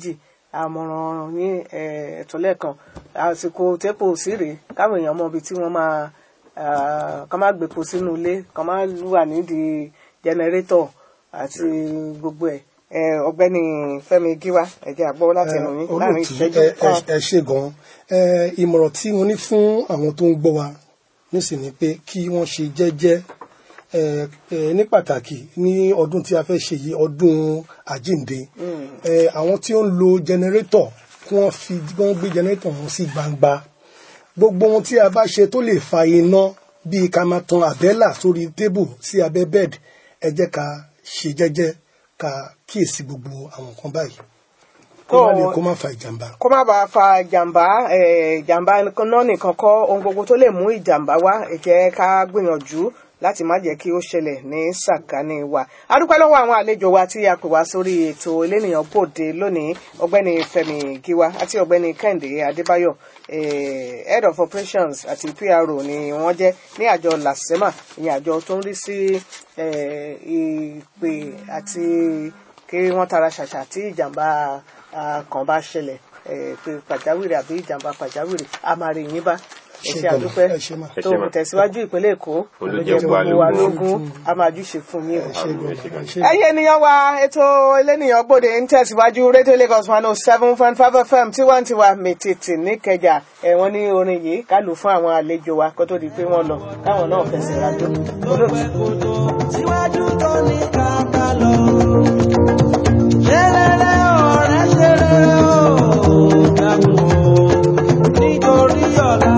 àmọ̀ràn ní eh, ẹ̀tọ́ lẹ́ẹ̀kan àsìkò tẹ́pò sí rèé káwọn èèyàn mọ ibi tí wọ́n máa ah, kàn máa gbèpò sínú ilé kàn máa wà nídìí jẹnẹrétọ̀ àti gbogbo ẹ̀ Eh, ọ̀gbẹ́ni Fẹ́mi Gíwá ẹ̀jẹ̀ àgbọ̀ láti ẹnu yín láàrin olóòtú ìṣẹ́jú ẹ- kan. ẹ- ẹ ṣe gan ẹ ìmọ̀ràn tí mo ní fún àwọn tó ń gbọ́ wa nísìnyí pé kí wọ́n ṣe jẹ́jẹ́ ẹ ẹ ní pàtàkì ní ọdún tí a fẹ́ ṣe yìí ọdún àjíǹde ẹ àwọn tí ó ń lo jẹnẹrétọ̀ kí wọ́n fi kí wọ́n gbé jẹnẹrétọ̀ wọn sí gbangba gbogbo ohun tí a bá ṣe tó lè fa iná bíi ká máa tan àbẹ́là sórí tébù sí abẹ́ bẹ́ẹ̀d ẹ jẹ́ ká ṣe jẹ́jẹ́ ká kíyèsí gbogbo àwọn nǹkan báyìí kó má lè kó má fa ìjàmbá. kó má bàa fa ìjàmbá eh, ìjàmbá náà nìkan kọ́ ohun gbogbo tó lè mú ìjàmbá wá ẹ jẹ́ ká gbìyànjú láti má jẹ́ kí ó ṣẹlẹ̀ ní sàkání wa a dúpẹ́ lọ́wọ́ àwọn àlejò wa tí a pè wá sórí ètò elénìyàn bòde lónìí ọ̀gbẹ́ni Fẹ́mi Gíwá àti ọ̀gbẹ́ni Kẹ́hìndé Adébáyọ̀ eh, head of operations àti PRO ni wọ́n jẹ́ ní àjọ lasema ìyẹn àjọ tó ń rí sí eh, ìpè àti kí wọ́n tara ṣàṣà tí ìjàmbá ah, kan bá ṣẹlẹ̀ eh, pé pàjáwìrì àbí ìjàmbá pàjáwìrì a máa rí yín bá ẹ ṣe Ṣé gan-an? àdúpẹ́ Ẹ ṣé mà. Ẹ tó ṣé mà. tẹ̀síwájú ìpínlẹ̀ Èkó Olú ló jẹ́ jẹ́ wa gbogbo wa lógún. lógún a máa júṣe fún yín o. ẹ ṣe gan ẹ ṣe ẹ̀yin ènìyàn wa ètò elénìyàn gbòde ń tẹ̀síwájú rédíò Lagos one oh seven point five FM tiwantiwa mètètè níkẹjà ẹ̀wọ̀n ní orin yìí ká lù fún àwọn àlejò wa kó tó di pé wọ́n lọ káwọn náà fẹsẹ̀ rájò olóòtú. síwájú tó ní kàkà lọ. ṣe rere ọ̀rẹ́ ṣe rere o dàpọ̀ nítorí ọ̀la.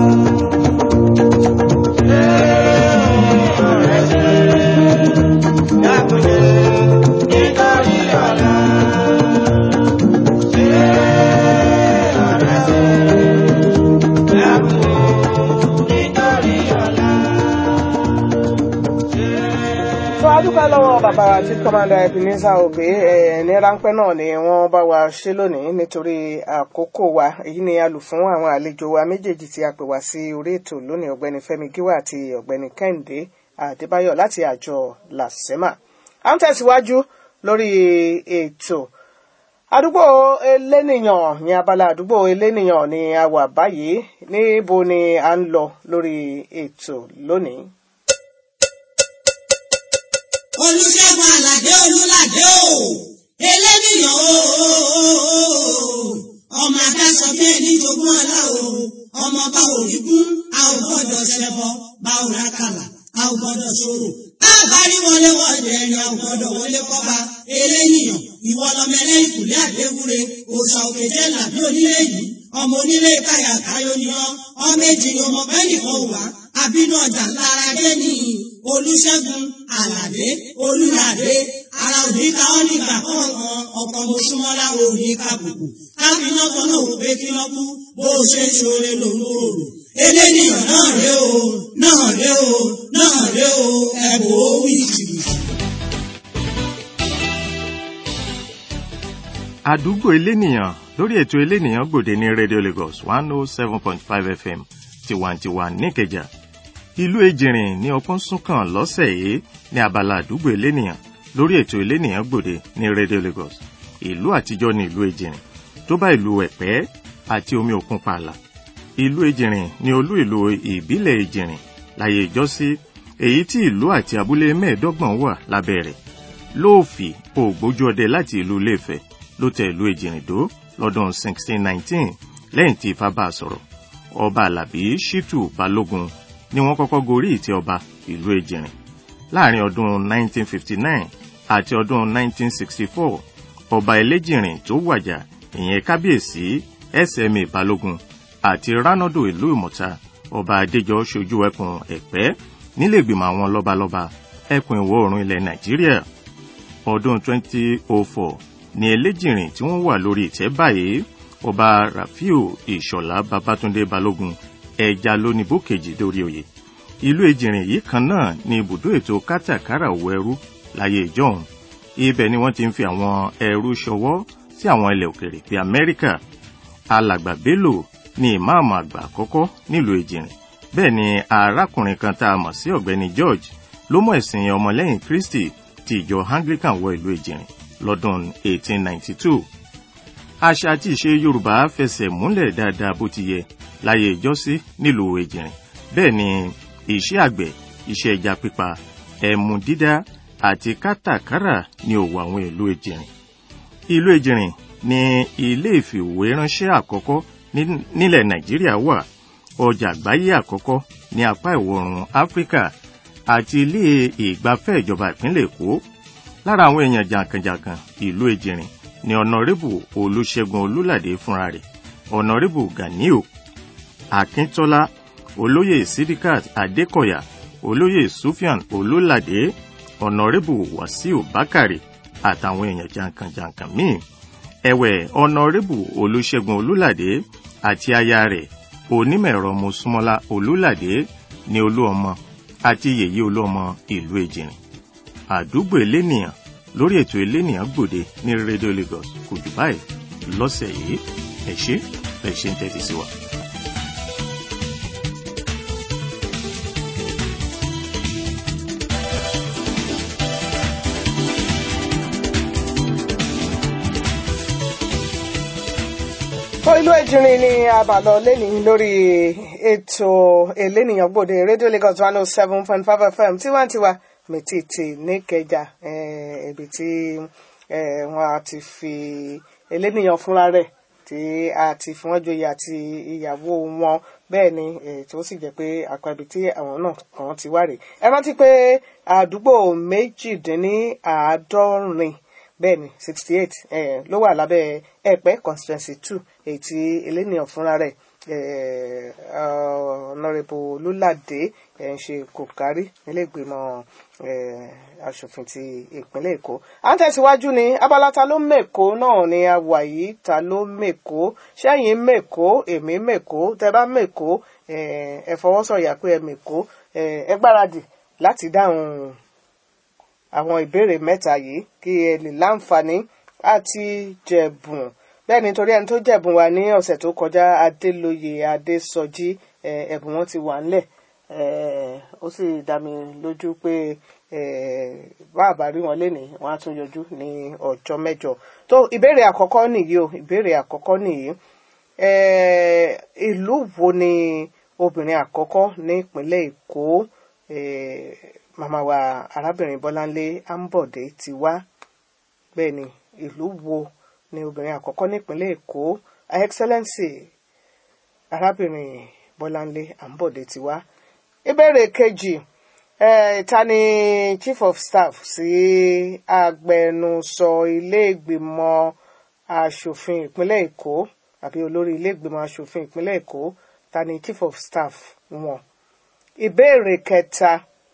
ṣe rere ọ̀rẹ́ ṣe rere dàpọ̀ nítorí ọ̀la. ṣe rere ọ̀rẹ́ ṣe rere dàpọ̀ nítorí ọ̀la. tó a dúpẹ́ lọ́wọ́ bàbá wa tí kọ́mándà Ebenezer Obey ẹ̀ ní ráńpẹ́ náà ni wọ́n bá wa ṣe lónìí nítorí àkókò wa èyí ni a lù fún àwọn àlejò wa méjèèjì tí a pè wá sí orí ètò lónìí ọ̀gbẹ́ni Fẹ́mi Gíwá àti ọ̀gbẹ́ni Kẹ́hìndé Adébáyọ̀ láti àjọ LASEMA à ń tẹ̀síwájú lórí ètò àdúgbò elénìyàn ní abala àdúgbò elénìyàn ni a wà báyìí níbo ni à ń lọ lórí ètò lónìí. olùṣègùn àlàdé olùlàdé o eléníyàn o ọmọ adáṣọ bí ẹni jogún ọlá o ọmọ bá òrìgún a ò gbọ́dọ̀ ṣẹbọ bá ò rákàlà a ò gbọ́dọ̀ ṣòro a bá rí wọlé wọlé ẹni a ò gbọ́dọ̀ wọlé kọba eléníyàn ìwọ lọmọ ẹlẹ́yìn kùlé àdéwúre òòṣà òkè jẹ́ làbí onílé yìí ọmọ onílé káyà káyọ ni ọ ọmọ èjì ni ọmọ bẹ́ẹ̀ nìkan wà àbínú ọjà lára dé ní olùṣègùn àlàdé olùlàdé ara òní ká ọ nígbà kọ̀ọ̀kan ọkọ̀ mọ̀ṣúmọ́lá òní kàbùkù káfíná kan náà wò pé kí lọ́ kú bó o ṣe ń ṣoore lòun ò rò eléníyàn náà ré o náà ré o náà ré o ẹ̀bùn ó wí jìbìtì. àdúgbò elénìyàn lórí ètò elénìyàn gbòde ní radio lagos one oh seven point five fm tiwantiwa níkẹjà ìlú ejìrìn ní ọpọ́n súnkàn lọ́sẹ̀ yìí ní abala àdúgbò elénìyàn lórí ètò elénìyàn gbòde ní radio lagos ìlú àtijọ́ ní ìlú ejìrìn tó bá ìlú ẹ̀pẹ́ àti omi òkun pààlà ìlú ejìrìn ní olú ìlú ìbílẹ̀ ejìrìn láyé ìjọ́sí èyí tí ìlú àti abúlé mẹ́ẹ̀ẹ́dọ́gbọ̀n wà lábẹ́ rẹ̀ lóòfì ògbójú ọdẹ láti ìlú iléèfẹ̀ ló tẹ ìlú èjìrìndó lọ́dún 1619 lẹ́yìn tí ifá bá a sọ̀rọ̀ ọba alábí ṣítù balógun ni wọ́n kọ́kọ́ gorí ìtẹ́ ọba ìlú èjìrìn láàrin ọdún 1959 àti ọdún 1964 ọba ẹlẹ́jìrìn tó wàjà ìyẹn kábíyèsí SMA balógun àti ránọ́dò ìlú ìmọ̀ta ọba adéjọ ṣojú ẹkùn ẹ̀pẹ́ nílẹ̀gbìmọ̀ àwọn lọ́balọ́ba ẹkùn ìwọ̀ oòrùn ilẹ̀ nàìjíríà ọdún 2004 ní ẹlẹ́jìrìn tí wọ́n wà lórí ìtẹ́ báyìí ọba rafiu ìṣọ̀lá babatunde balógun ẹja lónìbó kejì dórí oyè ìlú ejìrìn yìí kan náà ní ibùdó ètò kátàkárà òwò ẹrú láyé ìjọ́un ibẹ̀ ni wọ́n ti ń fi àwọn ẹrú ṣọwọ́ sí àwọn ilẹ̀ òkèrè bíi amẹ́ríkà alàgbà bello ní ìmáàmù àgbà àkọ́kọ́ nílùú ejìrìn bẹ́ẹ̀ ni arákùnrin kan tá a mọ̀ sí ọ̀gbẹ́ni george ló mọ̀ ẹ̀sìn ọmọlẹ́yìn kristi ti ìjọ anglican wọ ìlú ejìrìn lọ́dún 1892 àṣà àti ìṣe yorùbá fẹsẹ̀ múlẹ̀ dáadáa bó ti yẹ láyé ìjọ́sí nílùú èjìrìn bẹ́ẹ̀ ni iṣẹ́ àgbẹ̀ iṣẹ́ ẹja pípa ẹmu dídá àti kátàkárà ní òwò àwọn ìlú èjìrìn ìlú èjìrìn ní ilé ìfìwéránṣẹ́ àkọ́kọ́ ní- nílẹ̀ nàìjíríà wà ọjà àgbáyé àkọ́kọ́ ní apá ìwọ̀ oòrùn áfíríkà àti ilé ìgbafẹ́ ìjọba ìpínlẹ̀ èkó lára àwọn èèyàn jàǹkànjàǹkàn ìlú èjìrìn ní ọ̀nàrẹ́bù olùṣègùn olúlàdé fúnra rẹ̀ ọ̀nàrẹ́bù ganiu akíntọ́lá olóyè sidikat adékọ̀yà olóyè sufyan olúlàdé ọ̀nàrẹ́bù wàsíù bákàrè àtàwọn èèyàn jàǹkànjàǹkàn míì ẹ̀wẹ̀ ọ̀nàrẹ́bù olùṣègùn olúlàdé àti aya rẹ̀ onímọ̀-ẹ̀rọ mọ́súnmọ́lá olúlàdé ní olú ọmọ àti yèyé olú ọmọ ìlú èjìrìn àdúgbò elénìyàn lórí ètò elénìyàn gbòde ní rédíò lagos kò jù báyìí lọ́sẹ̀ yìí ẹ ṣé ẹ ṣé ń tẹ́tí sí wa. fún ìlú èjìrìn ní àbàlọ lẹ́nìí lórí ètò elénìyàn gbòde rédíò lagos one oh seven point five fm tiwantiwa mẹtìtì níkẹjà eh, ibi tí eh, wọn a ti fi elénìyàn fúnra rẹ̀ tí a ti fi wọn joyè àti ìyàwó wọn bẹ́ẹ̀ ni eh, tó sì jẹ́ pé àpẹẹbí tí àwọn náà kàn ti wá rè é rántí pé àdúgbò méjìdínláàádọ́rin bẹ́ẹ̀ ni sixty eight ló wà lábẹ́ ẹ̀pẹ́ constituency two èyí tí elénìyàn fúnra rẹ̀ eh, honourable olúládé ẹ̀ ń ṣe kò kárí nílé ìgbìmọ̀ eh, aṣòfin ti ìpínlẹ̀ èkó à ń tẹ̀síwájú ní abala ta ló mèkó náà ni a wà yìí ta ló mèkó ṣẹ́yìn mèkó èmi mèkó tẹ bá mèkó eh, ẹ fọwọ́sọ̀yà pé ẹ mèkó eh, ẹ gbáradì láti dáhùn àwọn ìbéèrè mẹ́ta yìí kí ẹ lè láǹfààní àti jẹ̀bùn bẹ́ẹ̀ nítorí ẹni tó jẹ̀bùn wa ní ọ̀sẹ̀ tó kọjá adélóye adésọjí eh, ẹ̀bùn wọn ti wà ńlẹ̀ eh, ó sì dá mi lójú pé eh, bá a bá rí wọn lénìí wọn á tún yọjú ní ọjọ́ mẹ́jọ tó ìbéèrè àkọ́kọ́ nìyí o ìbéèrè àkọ́kọ́ nìyí eh, ìlú wo ni obìnrin àkọ́kọ́ ní ìpínlẹ̀ èkó eh, màmá wa arábìnrin bọ́láńlé ambode ti wá bẹ́ẹ̀ ni ìlú wo ni obìnrin àkọ́kọ́ nípínlẹ̀ èkó her excellency arábìnrin bọ́láńlé ambode ti wá ìbéèrè kejì eh, ta ni chief of staff sí agbẹnusọ ilé ìgbìmọ̀ asòfin ìpínlẹ̀ èkó àbí olórí ilé ìgbìmọ̀ asòfin ìpínlẹ̀ èkó ta ni chief of staff wọn ìbéèrè kẹta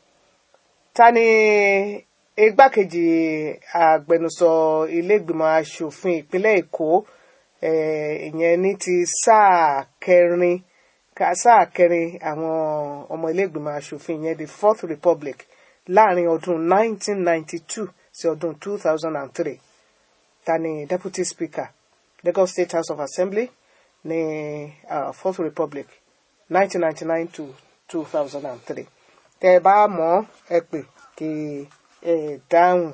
ta ni igbákejì agbẹnusọ ilégbìmọ̀ asòfin ìpínlẹ̀ èkó eh, ìyẹn ní ti sáà kẹrin ka sáà kẹrin àwọn ọmọ ilégbìmọ̀ asòfin ìyẹn the fourth republic láàrin ọdún 1992 sí ọdún 2003 ta ni deputy speaker lagos state house of assembly ní uh, fourth republic 1999 to 2003 tẹ ẹ bá mọ̀ ẹ pè kí ẹ dáhùn.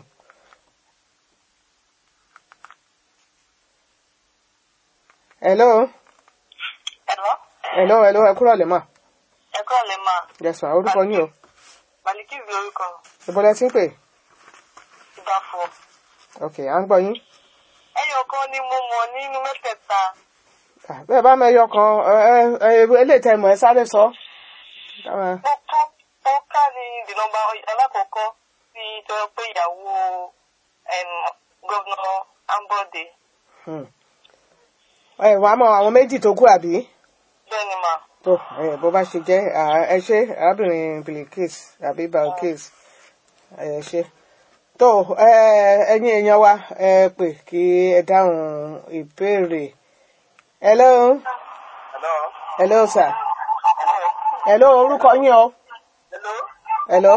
hello Ẹ̀rọ hello hello ẹ kúrò lè mà ẹ̀kọ́ lè máa yes ma orúkọ yín o Màlìkí lórúkọ ìbọlẹ tí ń pè ìdáfọ̀. ok à ń gbọ́ yín Ẹyọ kan ni mo mọ̀ nínú mẹ́tẹ̀ẹ̀ta. Ah, bẹ́ẹ̀ bá mẹ́yọ kan ẹ ẹ ẹ eléyìí tẹ́ mọ̀ ẹ sáré sọ. Káwọn- Ó ká ó ká ní the number alákọ̀ọ́kọ́ tí tọ́jọ́ pé ìyàwó gọ́vnà Ambode. hmm. ẹ wàá mọ àwọn méjì tó kù àbí. Bẹ́ẹ̀ ni mà. tó ẹ bó bá ṣe jẹ́ à, ẹ ṣe arábìnrin Bilkis àbí Balkis ẹ ṣe tó ẹ ẹ̀yin èèyàn wa ẹ pè kí ẹ dáhùn ìbéèrè hello Hello. hello sir Hello. hello orúkọ yín o Hello. hello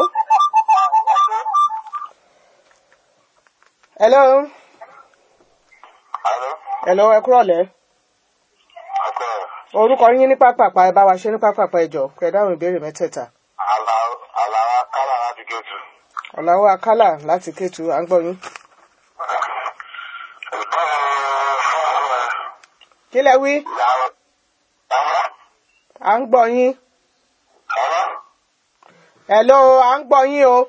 hello Hello. hello ẹ kúrọ̀lẹ́ Ọkọ orúkọ yín ní pápápá ẹ bá wa ṣe ní pápápá ẹ jọ̀ọ́ kẹ́ dáhùn ìbéèrè mẹ́tẹ̀ẹ̀ta Àlàra Kálá láti Kétu. ọ̀làwọ̀ akálà láti kétu à ń gbọ́ yín. Ìbéèrè fún kí lẹ wí à ń gbọ́ yín hello à ń gbọ́ yín o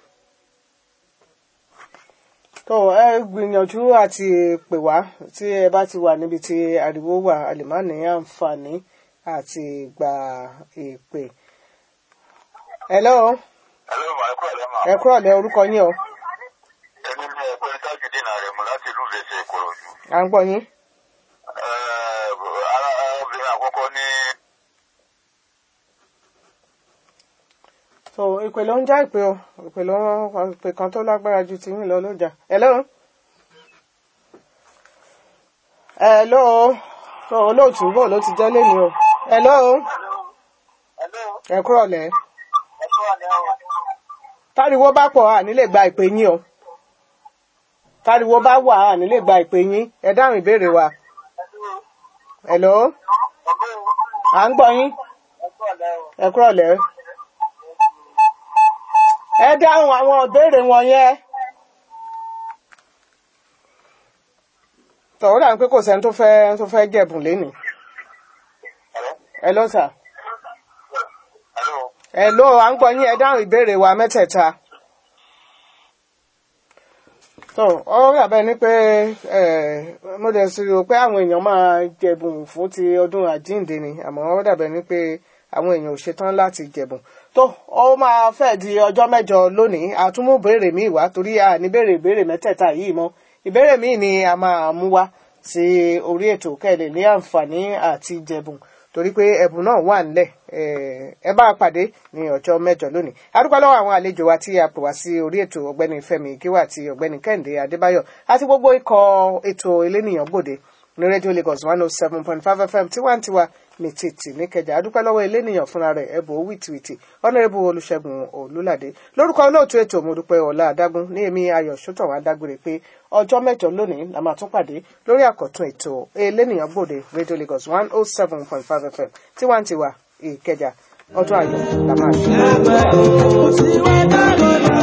tó ẹ gbìyànjú àti pè wá tí ẹ bá ti wà níbi tí ariwo wà a lè má ní àǹfààní àti gba ìpè hello Hello, ma, ẹ kúrò lẹ́mà. ẹ kúrò lẹ orúkọ yín o Èmi ni ẹ̀pẹ́ Tájùdínà rẹ̀ mú láti ìlú Ìfẹsẹ̀ Ìkòròdú. à ń gbọ́ yín Ẹ, ara obìnrin àkọ́kọ́ ní so ìpè ló ń já ìpè o ìpè ló ń ìpè kan tó lágbára ju ti yín lọ ló jà hello hello so olóòtú bò ló ti jẹ́ lẹ́nu o hello ẹ kúrò lẹ táriwo bá pọ̀ à nílè gba ìpè yín o táriwo bá wà à nílè gba ìpè yín ẹ dáhùn ìbéèrè wa hello à ń gbọ́ yín ẹ kúrò lẹ ẹ dáhùn àwọn ìbéèrè wọn yẹn tọ̀wọ́ dà ń pé kò sẹ́ni tó fẹ́ tó fẹ́ jẹ̀bùn lénìí hello sir Hello. hello à ń gbọ́ yín ẹ dáhùn ìbéèrè wa mẹ́tẹ̀ẹ̀ta tó ọ yàbẹ ni pé ẹ mo dẹ̀ sì rò pé àwọn èèyàn máa jẹ̀bùn fún ti ọdún àjíǹde ni àmọ́ ó dàbẹ̀ ni pé àwọn èèyàn ò ṣetán láti jẹ̀bùn tó ó máa fẹ́ di ọjọ́ mẹ́jọ lónìí àtúmú béèrè míì wá torí a ní béèrè ìbéèrè mẹ́tẹ̀ẹ̀ta yìí mọ́ ìbéèrè míì ni a máa mú wá sí orí ètò kẹ́lẹ̀ ní àǹfààní àti jẹ̀bùn torí pé ẹ̀bùn náà wà nílẹ̀ ẹ bá a pàdé ní ọjọ́ mẹ́jọ lónìí adúpẹ́ lọ́wọ́ àwọn àlejò wa tí a pè wá sí orí ètò ọ̀gbẹ́ni Fẹ́mi Gíwà àti ọ̀gbẹ́ni Kẹ́hìndé Adébáyọ̀ àti gbogbo ikọ̀ ètò elénìyàn gbòde ní rédíò Lagos one oh seven point five FM tiwantiwa ní títì níkẹjà adúpẹ́ lọ́wọ́ elénìyàn fúnra rẹ̀ ẹ̀bùn wìtìwìtì ọ̀nàrẹ́bù Olúṣẹ́gun Olúládé lórúkọ olóòtú ètò mọ̀dúpẹ́ ọ̀la adágún ní èmi ayọ̀ sọ́tọ̀ dágbére pé ọjọ́ mẹ́jọ lónìí la máa tún pàdé lórí àkọ́tún ètò elénìyàn gbòde rédíò Lagos one oh seven point five FM tiwantiwa ìkẹjà ọdún ayọ̀ la máa ṣe.